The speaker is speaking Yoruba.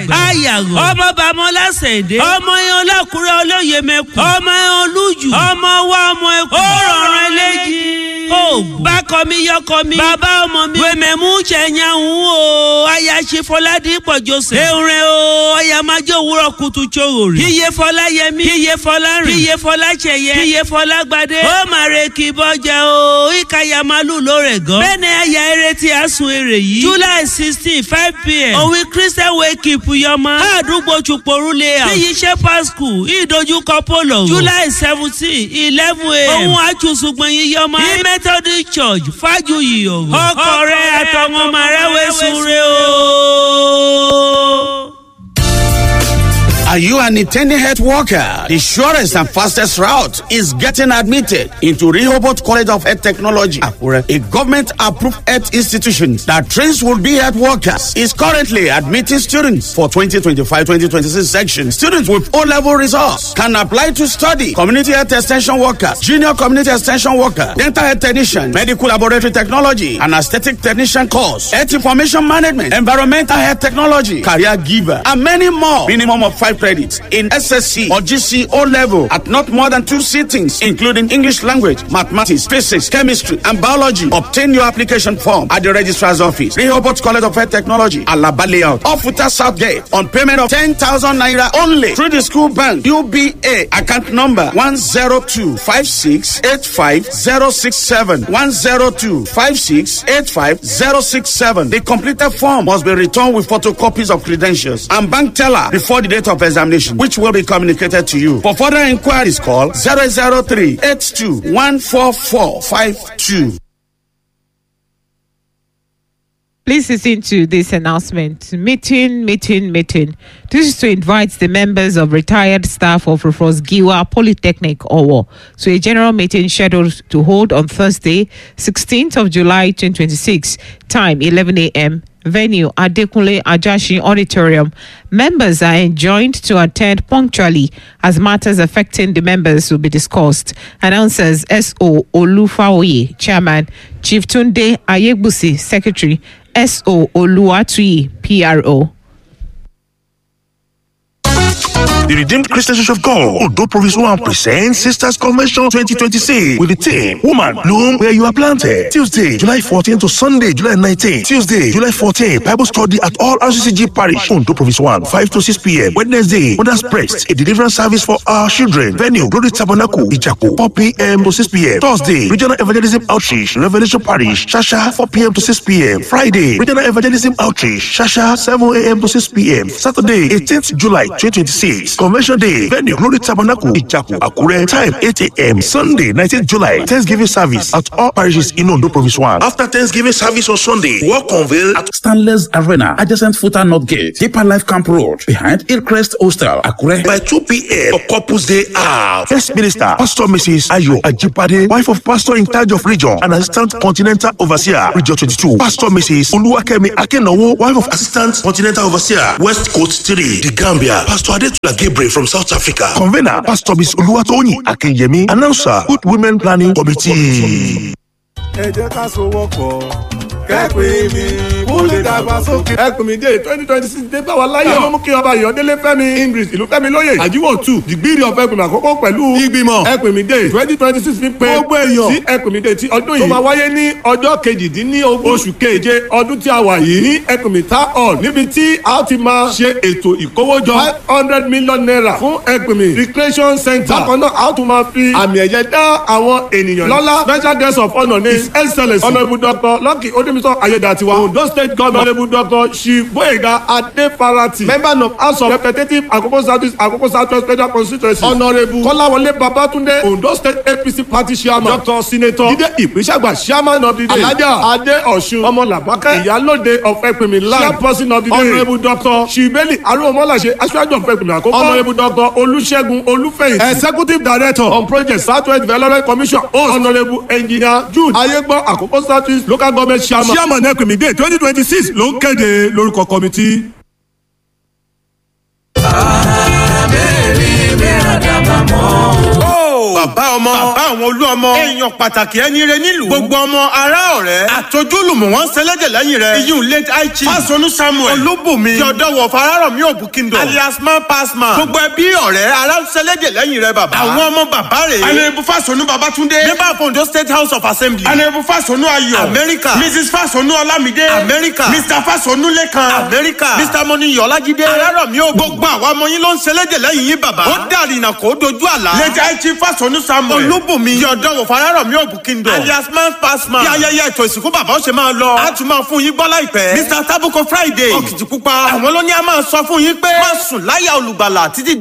ẹgbà ayàgò ọmọ bàmọ́lá sẹ̀dẹ̀ ọmọ yẹn ọlọ́kùnrin olóye mẹ́kù ọmọ yẹn olújù ọmọ wa ọmọ ẹkù ó rọrùn eléjì oògùn bákọ mi yọkọ mi bàbá ọmọ mi wèmẹ̀mú jẹ̀yàwó o ayaṣe fọládìpọ̀ joseph ewúrẹ́ o ọ̀yàmájọ́ òwúrọ̀ kùtù tsowòrì kíyè fọlá yẹmí kíyè fọlá rìn kíyè fọlá tsẹ̀yẹ kíyè fọlá gbadé ó màrè kì í bọ́jà o ìkàyà màlúù lórè gan bẹ́ẹ̀ ni àyà eré tí a sun èrè yìí july sixteen five pm òwe christian wake up yọmọ àdúgbò chuporu layout níyì shepherd school ìdojúkọ polo july seventeen eleven am òun àtúnṣùgbọ̀n yìí yọmọ ní methodist church fájuyì òwò ọkọ rẹ àtọwọn ọmọ rẹ wẹsùn rẹ o. Are you an intending health worker? The surest and fastest route is getting admitted into Rehoboth College of Health Technology, Akure, a government-approved health institution that trains would-be health workers. Is currently admitting students for 2025-2026 section. Students with O-level results can apply to study community health extension workers, junior community extension worker, dental health technician, medical laboratory technology, and aesthetic technician course, health information management, environmental health technology, career giver, and many more. Minimum of five credits in SSC or GC O level at not more than two sittings, including English language, mathematics, physics, chemistry, and biology. Obtain your application form at the registrar's office, Rehoboth College of Health Technology, Alaba Layout, off Futa South Gate, on payment of 10,000 naira only through the school bank, UBA, account number 102 102568567 102568567. The completed form must be returned with photocopies of credentials and bank teller before the date of examination, which will be communicated to you. For further inquiries, call 003 82 14452. Please listen to this announcement. Meeting, meeting, meeting. This is to invite the members of retired staff of Rufus Giwa Polytechnic Owo to a general meeting scheduled to hold on Thursday, 16th of July 2026, time 11 a.m. Venue Adekunle Ajashi Auditorium. Members are enjoined to attend punctually as matters affecting the members will be discussed. Announcers S.O. Olufaoye, Chairman, Chief Tunde Ayegbusi, Secretary, S.O. Oluwatuyi, PRO. The Redeemed Christian Church of God, Odo Province 1 presents Sisters Convention 2026 with the theme Woman, Bloom Where You Are Planted. Tuesday, July 14 to Sunday, July 19. Tuesday, July 14, Bible study at all RCCG Parish, Odo Province 1, 5 to 6 p.m. Wednesday, Mother's Prest, a deliverance service for our children. Venue, Glory Tabernacle, Ijaku, 4 p.m. to 6 p.m. Thursday, Regional Evangelism Outreach, Revelation Parish, Shasha, 4 p.m. to 6 p.m. Friday, Regional Evangelism Outreach, Shasha, 7 a.m. to 6 p.m. Saturday, 18th July 2026. Convention Day, venue Glory Tabernacle, Ijaku, Akure, time 8 a.m. Sunday, 19th July, Thanksgiving service at all parishes in Ondo Province 1. After Thanksgiving service on Sunday, work unveil at Stanley's Arena, adjacent Futa North Gate, Deeper Life Camp Road, behind Hillcrest Hostel, Akure. by 2 p.m. for Couples Day out. First Minister, Pastor Mrs. Ayo Ajipade, wife of Pastor in charge of region and Assistant Continental Overseer, Region 22. Pastor Mrs. Oluwakemi Akenowo, wife of Assistant Continental Overseer, West Coast 3, The Gambia. Pastor Adetula Gabriel from South Africa. Convener, Pastor Miss Oluwatoyin Akinyemi. Announcer, Good Women Planning Committee. ẹ jẹ́ ká sowọ́pọ̀ kẹ́pẹ́ mi kó lè dàgbàsókè. ẹkùn mi dé twenty twenty six dé báwa láyé ló mú kí ọba ìyọ̀délé fẹ́mi english ìlú fẹ́mi lóye àjíwò two dìgbìrì ọ̀fẹ́ ẹkùn mi àkọ́kọ́ pẹ̀lú ìgbìmọ̀ ẹkùn mi dé twenty twenty six fi pé gbogbo èèyàn sí ẹkùn mi dé ti ọdún yìí tó máa wáyé ní ọjọ́ kejìdínlógún oṣù keje ọdún tí a wà yìí ní ẹkùn mi ta hall níbi tí a ti máa ṣe ètò ìkówójọ five hundred million naira fún ẹkùn mi recreation center bákan náà a tún máa fi àmì ẹ̀yẹ dá àwọn ènìyàn lọ́lá special guest of honour ní his excellence honourable doctor lucky odemiso ayédatiwa ondo state governor honourable doctor shiboyega adefarati member of house of representatives akoko south akoko south west federal constituency honourable kọ́láwọlé babatunde ondo state apc party chairman doctor senator jide ìpínṣàgbà chairman of the day alhaja ade ọ̀ṣun ọmọlàbákẹ́ ìyálòde of ẹ̀pìnmí land chairperson of the day honourable doctor shibeli arúgbómọláṣẹ aṣáájú of ẹ̀pìnmí àkókò honourable doctor olùṣègùn olúfẹ̀yìn executive director on project southwest development commission host honourable engineer jude ayégbọ́ àkókò south east local government chairman chairman ẹ̀pìnmí day twenty twenty six ló ń kéde lórúkọ kọ́mítì. abẹ́rẹ́ bẹ́ẹ̀ àdàbà mọ́. bàbá ọmọ bàbá àwọn olú ọmọ èèyàn pàtàkì ẹni rẹ nílùú gbogbo ọmọ ará ọ̀rẹ́ àtọ́júlùmọ̀ wọn sẹlẹ̀dẹ̀ lẹ́yìn rẹ iyún late aichi fásọnù samuel olúbùnmi yọ̀dọ̀wọ̀ fararọ̀mí òbúkíndọ̀ alias man pass man gbogbo ẹbí ọ̀rẹ́ ará sẹlẹ̀dẹ̀ lẹ́yìn rẹ bàbá àwọn ọmọ bàbá rẹ̀ anayebu fásọnù babatunde member of ondo state house of assembly anayebu fásọnù ayọ̀ amẹ́ríkà mrs fásọnù ọlámídé amẹ́ríkà mr fásọnù lẹ́kan amẹ́ríkà mr mọ́níyọ̀ ọlájídé arárọ̀mí ò gbogbo àwọn ọmọ yín ló ń sẹlẹ̀dẹ̀ lẹ́yìn yín bàbá ó dàrínà kó dojú àlá late aichi fásọnù samuel olúbùnmi yọ̀dọ̀wọ̀ fararọ̀mí òbúkíndọ̀ alias man pass man bí ayẹyẹ ètò ìsìnkú bàbá ó ṣe máa lọ á tún máa fún yín gbọ́ láìpẹ́ mr tabuko friday òkìtìpupa àwọn ló ní a máa sọ fún yín pé má sùn láyà olùgbàlà títí